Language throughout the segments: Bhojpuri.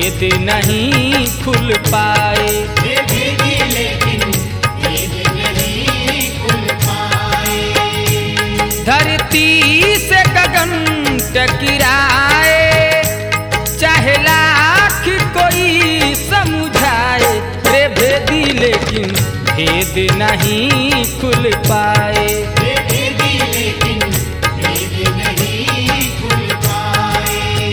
भेद नहीं खुल पाए वे भेदी लेकिन भेद नहीं खुल पाए धरती से गगन टकराए चाहे लाख कोई समझाए रे भेदी लेकिन भेद नहीं खुल पाए वे भेदी लेकिन भेद नहीं खुल पाए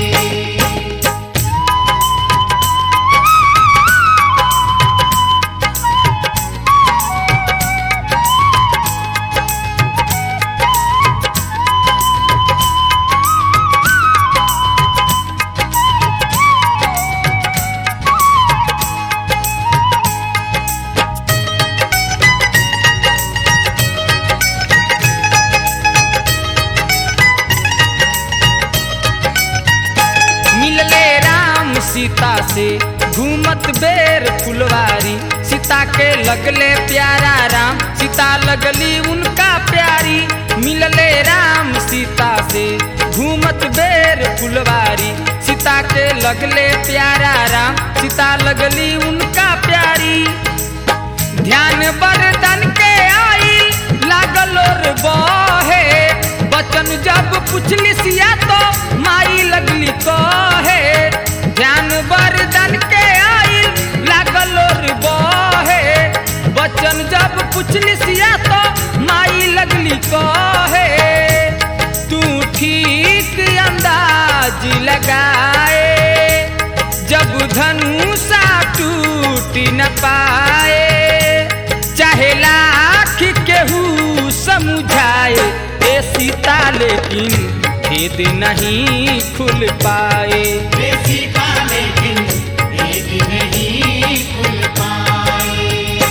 मिलले राम सीता से घूमत बेर फुलवारी सीता के लगले प्यारा राम सीता लगली उनका प्यारी मिलले राम सीता से घूमत बेर फुलवारी सीता के लगले प्यारा राम सीता लगली उनका प्यारी ध्यान बरदन के आई लागल और बहे बचन जब पुछली सिया तो माई लगली कहे ध्यान बरदन के आई लागल और बहे बचन जब पुछली सिया तो माई लगली कहे तू ठीक अंदाज लगाए जब धनुषा टूट न पाए चाहे लाख केहू समझाए ए सीता लेकिन भेद नहीं खुल पाए वे सीता लेकिन भेद नहीं खुल पाए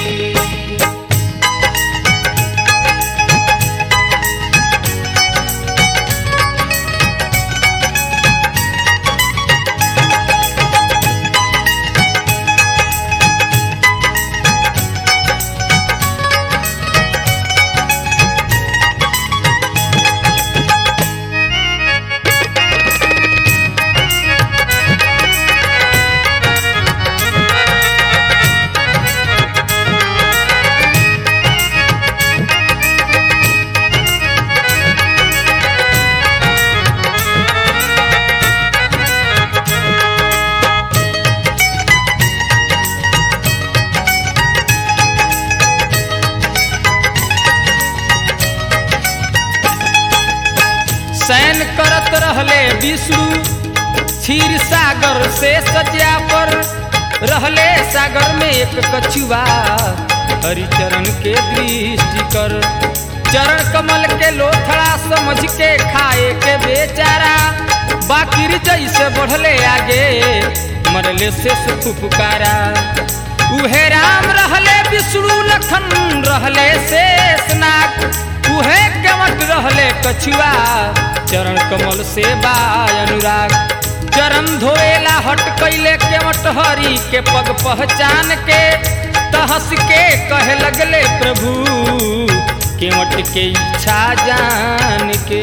सैन करत रहले विष्णु क्षीर सागर से सज्जा पर रहले सागर में एक कछुआ हरिचरण के दृष्टि कर चरण कमल के लोथड़ा समझ के खाए के बेचारा बाकिर जैसे बढ़ले आगे मरले से सुख पुकारा उहे राम रहले विष्णु लखन रहले शेषनाग उहे केवट रहले कछुआ चरण कमल से बा अनुराग चरण धोएला हट कैले केवट हरि के पग पहचान के तहस के कहे लगले प्रभु केवट के इच्छा जान के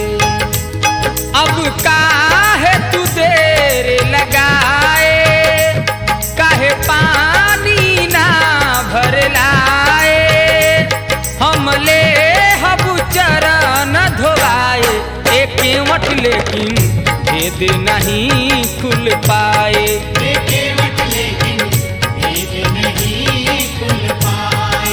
अब काहे तू देर लगाए काहे पानी ना भर लाए हम ले हबु चरण धोवाए एक केवट लेकिन भेद नहीं खुल पाए वे केवट लेकिन भेद नहीं खुल पाए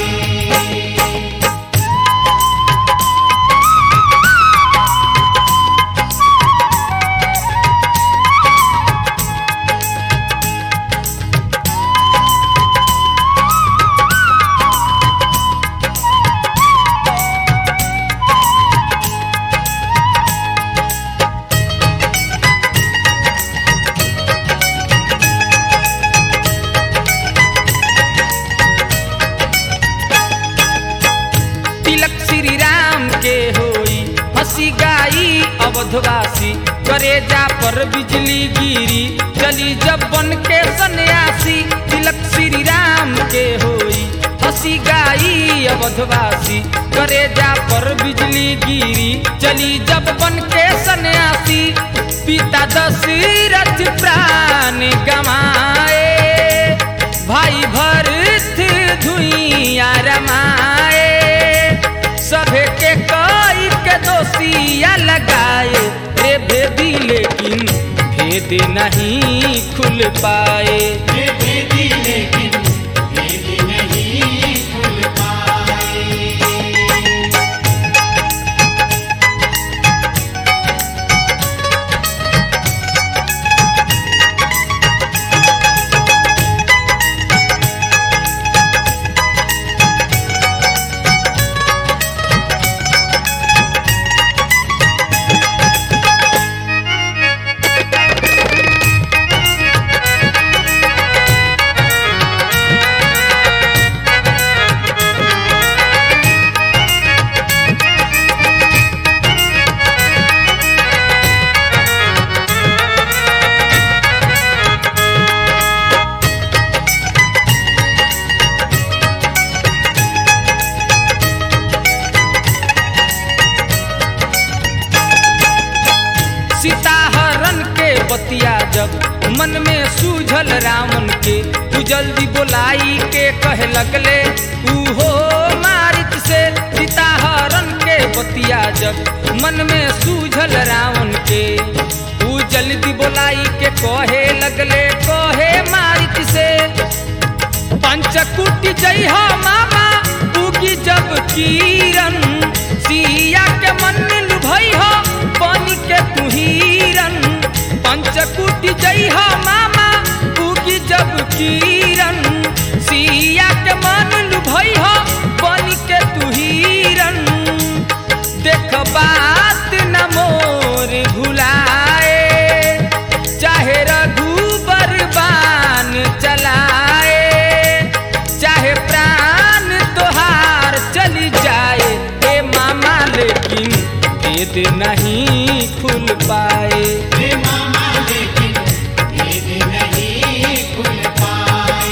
तिलक श्री राम के होई हंसी गाई अवधवासी करेजा पर बिजली गिरी चली जब बन के सन्यासी तिलक श्री राम के होई हंसी गाई अवधवासी करेजा पर बिजली गिरी चली जब बन के सन्यासी पिता दशरथ प्राण गमाए भाई भरत धुइया रमाए सभे के कई के दोषिया लगाए रे भेदी लेकिन भेद नहीं खुल पाए ये भेदी लेकिन भेद नहीं खुल पाए सीताहरण के बतिया जब मन में सूझल रावण के तू जल्दी बोलाई के कहे लगले उहो मारित से सीताहरण के बतिया जब मन में सूझल रावण के तू जल्दी बोलाई के कहे लगले कहे मारित से पंचकुटी जय हो मामा उगी जब किरण सिया के मन लुभई हो पानी के तुहीरन पंचकुटी जय हो मामा उगी जब किरण सिया के मन लुभई हो पानी के तुहीरन देख बात न मोर भुलाए चाहे रघुबर बान चलाए चाहे प्राण तोहार चली जाए ए मामा लेकिन भेद नहीं खुल पाए हे मामा लेकिन भेद नहीं खुल पाए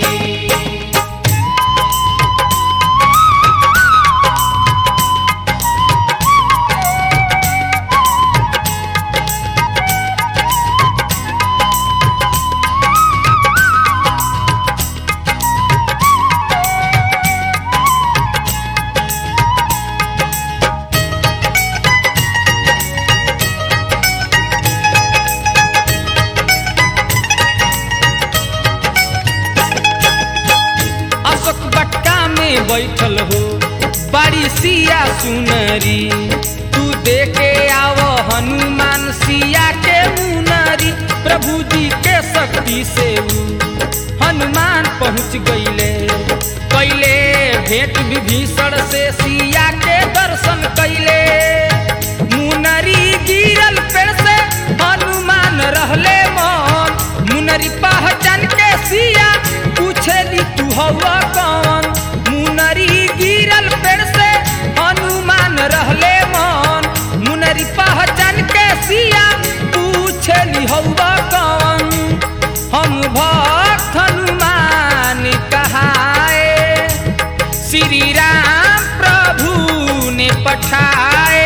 अशोक बट्टा में बैठल हो बड़ी सिया सुनरी तू देखे आव हनुमान सिया के मुनरी प्रभु जी के शक्ति से ऊ हनुमान पहुँच गईले कैले भेंट विभीषण से सिया के दर्शन कैले मुनरी गिरल पेड़ से हनुमान रहले मन मुनरी पहचान के सिया पूछेली तू हवा कौन मुनरी गिरल पेड़ से हनुमान रहले मन मुनरी पहचान के सिया पूछेली हवा कौन हम भक्त हनुमान कहाए श्री राम प्रभु ने पठाए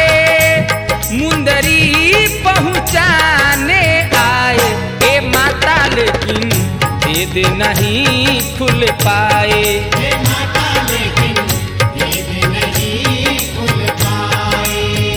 मुंदरी पहुँचाने आए ए माता लेकिन भेद नहीं खुल पाए हे माता लेकिन भेद नहीं खुल पाए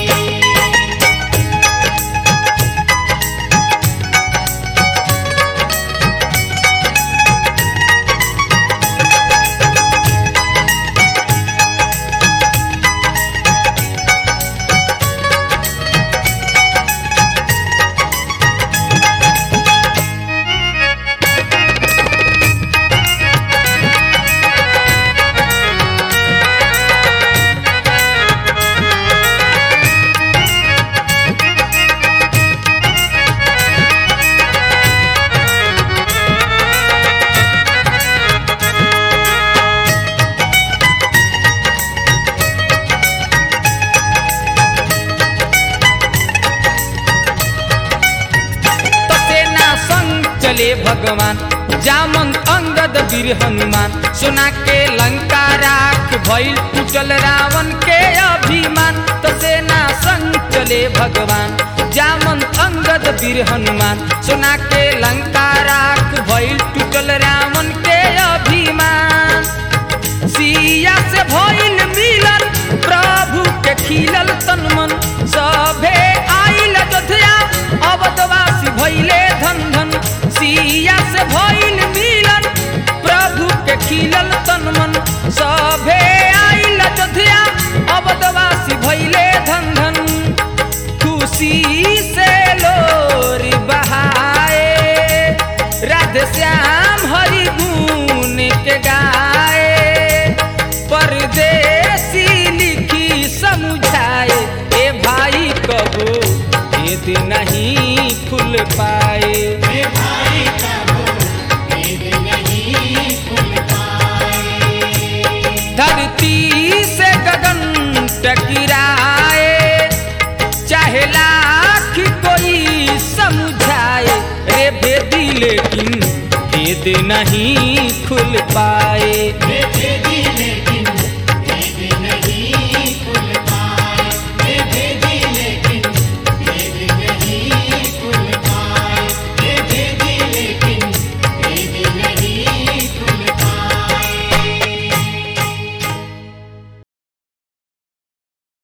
चले भगवान जामन अंगद वीर हनुमान सोना के लंका राख भइल टूटल रावण के अभिमान तो सेना संग चले भगवान जामन अंगद वीर हनुमान सोना के लंका राख भइल टूटल रावण के अभिमान सिया से भइल मिलन प्रभु के खिलल तन मन सभे आइल अयोध्या अवधवासी भइले धन धन सिया से भइल मिलन प्रभु के खिलल तन मन सभे आइल अयोध्या अवधवासी भइले धन धन खुशी से लोरी बहाए राधे श्याम हरि गुण के गाए परदेसी लिखी समझाए ए भाई कबो भेद नहीं खुल पाए हे भाई कबो भेद नहीं खुल पाए धरती से गगन टकराए चाहे लाख कोई समझाए रे भेदी लेकिन भेद नहीं खुल पाए हे भेदी लेकिन